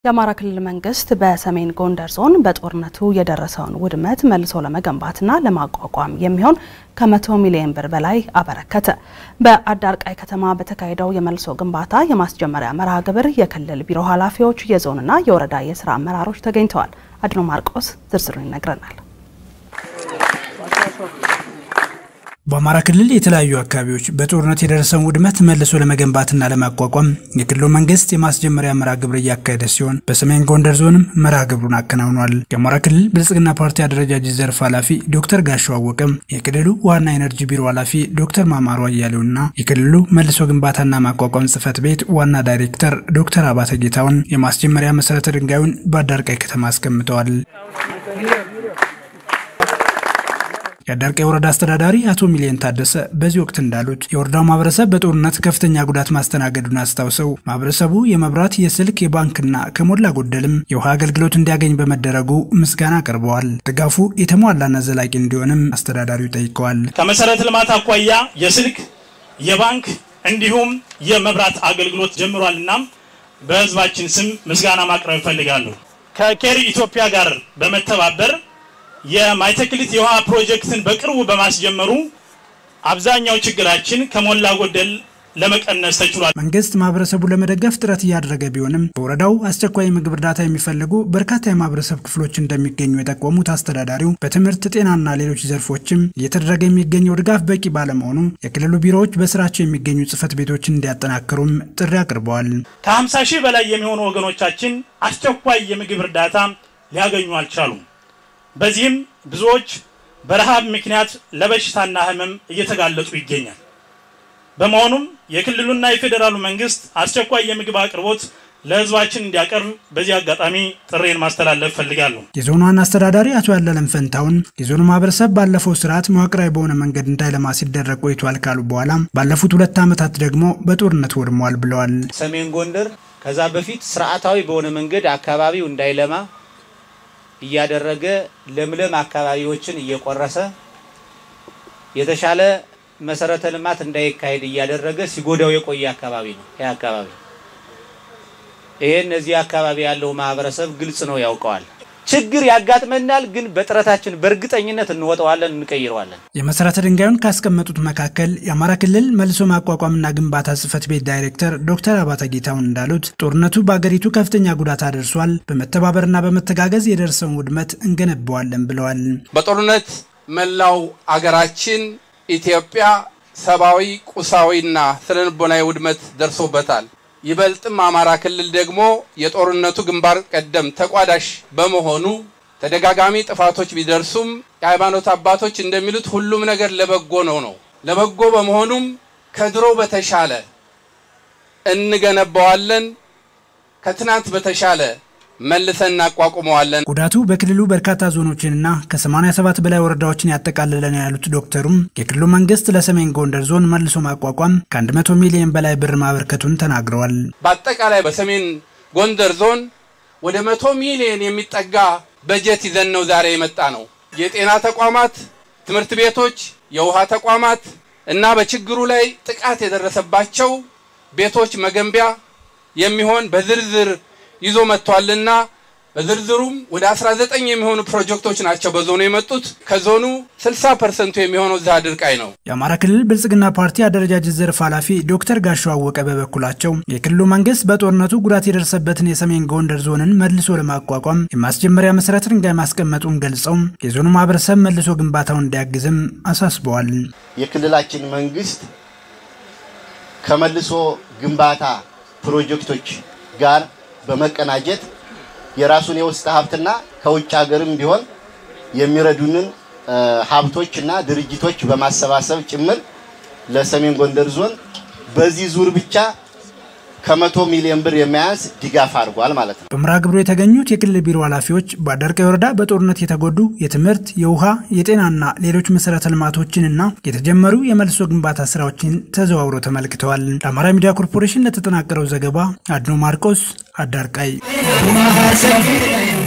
የአማራ ክልል መንግስት በሰሜን ጎንደር ዞን በጦርነቱ የደረሰውን ውድመት መልሶ ለመገንባትና ለማቋቋም የሚሆን ከመቶ ሚሊዮን ብር በላይ አበረከተ። በአዳርቃይ ከተማ በተካሄደው የመልሶ ግንባታ የማስጀመሪያ መርሃ ግብር የክልል ቢሮ ኃላፊዎች፣ የዞንና የወረዳ የስራ አመራሮች ተገኝተዋል። አድኖ ማርቆስ ዝርዝሩን ይነግረናል። በአማራ ክልል የተለያዩ አካባቢዎች በጦርነት የደረሰውን ውድመት መልሶ ለመገንባትና ለማቋቋም የክልሉ መንግስት የማስጀመሪያ መርሃ ግብር እያካሄደ ሲሆን በሰሜን ጎንደር ዞንም መርሃ ግብሩን አከናውኗል። የአማራ ክልል ብልጽግና ፓርቲ አደረጃጀት ዘርፍ ኃላፊ ዶክተር ጋሻው አወቀም፣ የክልሉ ዋና ኤነርጂ ቢሮ ኃላፊ ዶክተር ማማሩ አያሌውና የክልሉ መልሶ ግንባታና ማቋቋም ጽህፈት ቤት ዋና ዳይሬክተር ዶክተር አባተ ጌታውን የማስጀመሪያ መሰረተ ድንጋዩን በአዳርቃይ ከተማ አስቀምጠዋል። የአዳርቃይ ወረዳ አስተዳዳሪ አቶ ሚሊየን ታደሰ በዚህ ወቅት እንዳሉት የወረዳው ማህበረሰብ በጦርነት ከፍተኛ ጉዳት ማስተናገዱን አስታውሰው ማህበረሰቡ የመብራት፣ የስልክ፣ የባንክና ከሞላ ጎደልም የውሃ አገልግሎት እንዲያገኝ በመደረጉ ምስጋና አቅርበዋል። ድጋፉ የተሟላና ዘላቂ እንዲሆንም አስተዳዳሪው ጠይቀዋል። ከመሰረተ ልማት አኳያ የስልክ፣ የባንክ እንዲሁም የመብራት አገልግሎት ጀምሯል። እናም በህዝባችን ስም ምስጋና ማቅረብ እፈልጋለሁ። ከኬሪ ኢትዮጵያ ጋር በመተባበር የማይተክሊት የውሃ ፕሮጀክትን በቅርቡ በማስጀመሩ አብዛኛው ችግራችን ከሞላ ጎደል ለመቀነስ ተችሏል። መንግስት ማህበረሰቡ ለመደገፍ ጥረት እያደረገ ቢሆንም በወረዳው አስቸኳይ የምግብ እርዳታ የሚፈልጉ በርካታ የማህበረሰብ ክፍሎች እንደሚገኙ የጠቆሙት አስተዳዳሪው በትምህርት፣ ጤናና ሌሎች ዘርፎችም እየተደረገ የሚገኘው ድጋፍ በቂ ባለመሆኑ የክልሉ ቢሮዎች በስራቸው የሚገኙ ጽህፈት ቤቶችን እንዲያጠናክሩም ጥሪ አቅርበዋል። ከ50 ሺህ በላይ የሚሆኑ ወገኖቻችን አስቸኳይ የምግብ እርዳታ ሊያገኙ አልቻሉም። በዚህም ብዙዎች በረሃብ ምክንያት ለበሽታና ህመም እየተጋለጡ ይገኛል። በመሆኑም የክልሉና የፌዴራሉ መንግስት አስቸኳይ የምግብ አቅርቦት ለህዝባችን እንዲያቀርብ በዚህ አጋጣሚ ጥሬን ማስተላለፍ ፈልጋለሁ። የዞኑ ዋና አስተዳዳሪ አቶ ያለለም ፈንታውን የዞኑ ማህበረሰብ ባለፈው ስርዓት መዋቅራዊ በሆነ መንገድ እንዳይለማ ሲደረግ ቆይቷል ካሉ በኋላ ባለፉት ሁለት ዓመታት ደግሞ በጦርነት ወድሟል ብለዋል። ሰሜን ጎንደር ከዛ በፊት ስርዓታዊ በሆነ መንገድ አካባቢው እንዳይለማ እያደረገ ለምለም አካባቢዎችን እየቆረሰ የተሻለ መሰረተ ልማት እንዳይካሄድ እያደረገ ሲጎዳው የቆየ አካባቢ ነው። ይህ አካባቢ ይሄ እነዚህ አካባቢ ያለው ማህበረሰብ ግልጽ ነው፣ ያውቀዋል። ችግር ያጋጥመናል፣ ግን በጥረታችን በእርግጠኝነት እንወጠዋለን፣ እንቀይረዋለን። የመሰረተ ድንጋዩን ካስቀመጡት መካከል የአማራ ክልል መልሶ ማቋቋምና ግንባታ ጽህፈት ቤት ዳይሬክተር ዶክተር አባተ ጌታውን እንዳሉት ጦርነቱ በአገሪቱ ከፍተኛ ጉዳት አድርሷል፣ በመተባበርና በመተጋገዝ የደረሰውን ውድመት እንገነባዋለን ብለዋል። በጦርነት መላው አገራችን ኢትዮጵያ ሰብአዊ፣ ቁሳዊና ስነልቦናዊ ውድመት ደርሶበታል። ይበልጥም አማራ ክልል ደግሞ የጦርነቱ ግንባር ቀደም ተቋዳሽ በመሆኑ ተደጋጋሚ ጥፋቶች ቢደርሱም የሃይማኖት አባቶች እንደሚሉት ሁሉም ነገር ለበጎ ነው ነው ለበጎ በመሆኑም ከድሮ በተሻለ እንገነባዋለን። ከትናንት በተሻለ መልሰን እናቋቁመዋለን። ጉዳቱ በክልሉ በርካታ ዞኖችንና ከ87 በላይ ወረዳዎችን ያጠቃልለ ነው ያሉት ዶክተሩም የክልሉ መንግስት ለሰሜን ጎንደር ዞን መልሶ ማቋቋም ከ100 ሚሊዮን በላይ ብር ማበርከቱን ተናግረዋል። በአጠቃላይ በሰሜን ጎንደር ዞን ወደ መቶ ሚሊዮን የሚጠጋ በጀት ይዘን ነው ዛሬ የመጣ ነው። የጤና ተቋማት፣ ትምህርት ቤቶች፣ የውሃ ተቋማት እና በችግሩ ላይ ጥቃት የደረሰባቸው ቤቶች መገንቢያ የሚሆን በዝርዝር ይዞ መጥቷልና በዝርዝሩም ወደ 19 የሚሆኑ ፕሮጀክቶች ናቸው በዞኑ የመጡት። ከዞኑ 60 ፐርሰንቱ የሚሆነው እዛ አድርቃይ ነው። የአማራ ክልል ብልጽግና ፓርቲ አደረጃጀት ዘርፍ ኃላፊ ዶክተር ጋሻው አወቀ በበኩላቸው የክልሉ መንግስት በጦርነቱ ጉዳት የደረሰበትን የሰሜን ጎንደር ዞንን መልሶ ለማቋቋም የማስጀመሪያ መሰረተ ድንጋይ ማስቀመጡን ገልጸው የዞኑ ማህበረሰብ መልሶ ግንባታውን እንዲያግዝም አሳስበዋል። የክልላችን መንግስት ከመልሶ ግንባታ ፕሮጀክቶች ጋር በመቀናጀት የራሱን የውስጥ ሀብትና ከውጭ ሀገርም ቢሆን የሚረዱንን ሀብቶች እና ድርጅቶች በማሰባሰብ ጭምር ለሰሜን ጎንደር ዞን በዚህ ዙር ብቻ ከመቶ ሚሊዮን ብር የሚያንስ ድጋፍ አድርጓል ማለት ነው። በመርሃ ግብሩ የተገኙት የክልል ቢሮ ኃላፊዎች በአዳርቃይ ወረዳ በጦርነት የተጎዱ የትምህርት፣ የውሃ፣ የጤናና ሌሎች መሰረተ ልማቶችንና የተጀመሩ የመልሶ ግንባታ ስራዎችን ተዘዋውረው ተመልክተዋል። ለአማራ ሚዲያ ኮርፖሬሽን ለተጠናቀረው ዘገባ አድኖ ማርቆስ አዳርቃይ